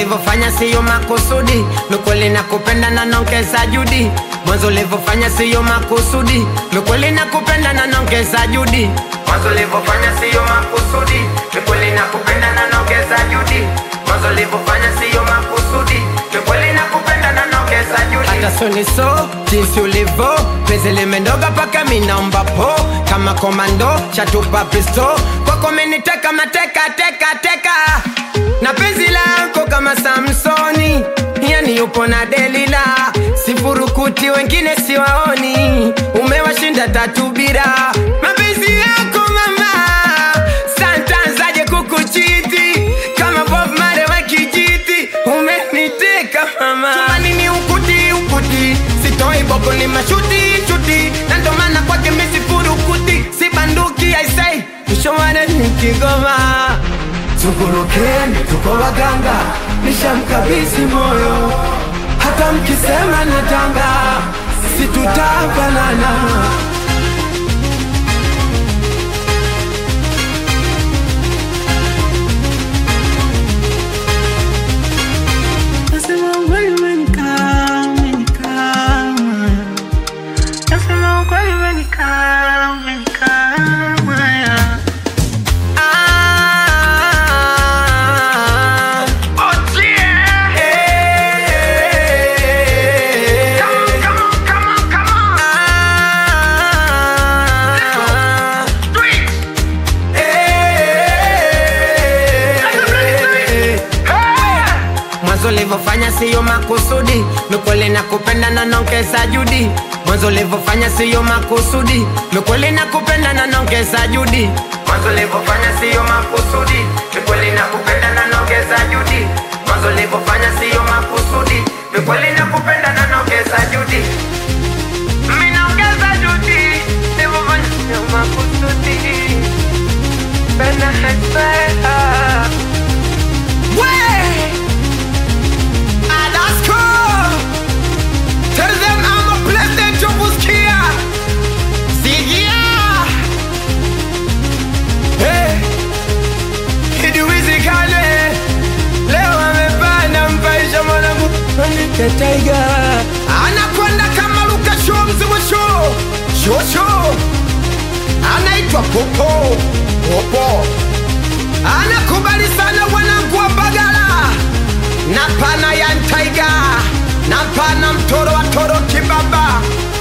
ulivyofanya siyo makusudi, mikweli na kupenda na nongeza judi. Mwanzo ulivyofanya siyo makusudi, mikweli na kupenda na nongeza judi. Mwanzo ulivyofanya siyo makusudi, mikweli na kupenda na nongeza judi. Mwanzo ulivyofanya siyo makusudi, mikweli na kupenda na nongeza judi. Hata soni so jinsi ulivyo, penzi limendoga paka minaomba po kama komando chatupa pisto kwako meniteka mateka teka teka na penzi lako kama Samsoni, yani yupo na Delila, sifurukuti wengine siwaoni, umewashinda tatu bila mapenzi yako mama, santanzaje kukuchiti kama Bob Marley wa kijiti, umeniteka mama, chumani ni ukuti ukuti, sitoi boko ni mashuti shuti, na ndo maana kwake mimi sifurukuti, si banduki I say, mshomane ni Kigoma Tugurukeni, tuko waganga, nishamkabidhi moyo, hata mkisema natanga, situtafanana. Nasema ukweli umenikaa, umenikaa. Nasema ukweli umenikaa, umenikaa. Ah, eh, ah, eh. Mwanzo ulivyofanya siyo makusudi, mikweli na kupenda na nongeza judi. Mwanzo ulivyofanya siyo makusudi, mikweli na kupenda na nongeza judi. Mwanzo ulivyofanya siyo makusudi, mikweli na kupenda na nongeza judi. Mwanzo ulivyofanya siyo makusudi, mikweli na kupenda na nongeza judi. Mimi naongeza judi, nilivyofanya siyo makusudi. Penda hekpea. Way! Alaska! Tell them I'm a president of Uskia! Sigia! Hey! Kiduizi kale! Leo amepanda mpaisha mwanangu Anike Tiger! Anakwenda kama Luka Show mzimu show! Show show! Anaitwa Popo! Popo! Anakubali sana wanangu wa Bagala na pana ya Ntaiga na pana mtoro wa toro kibaba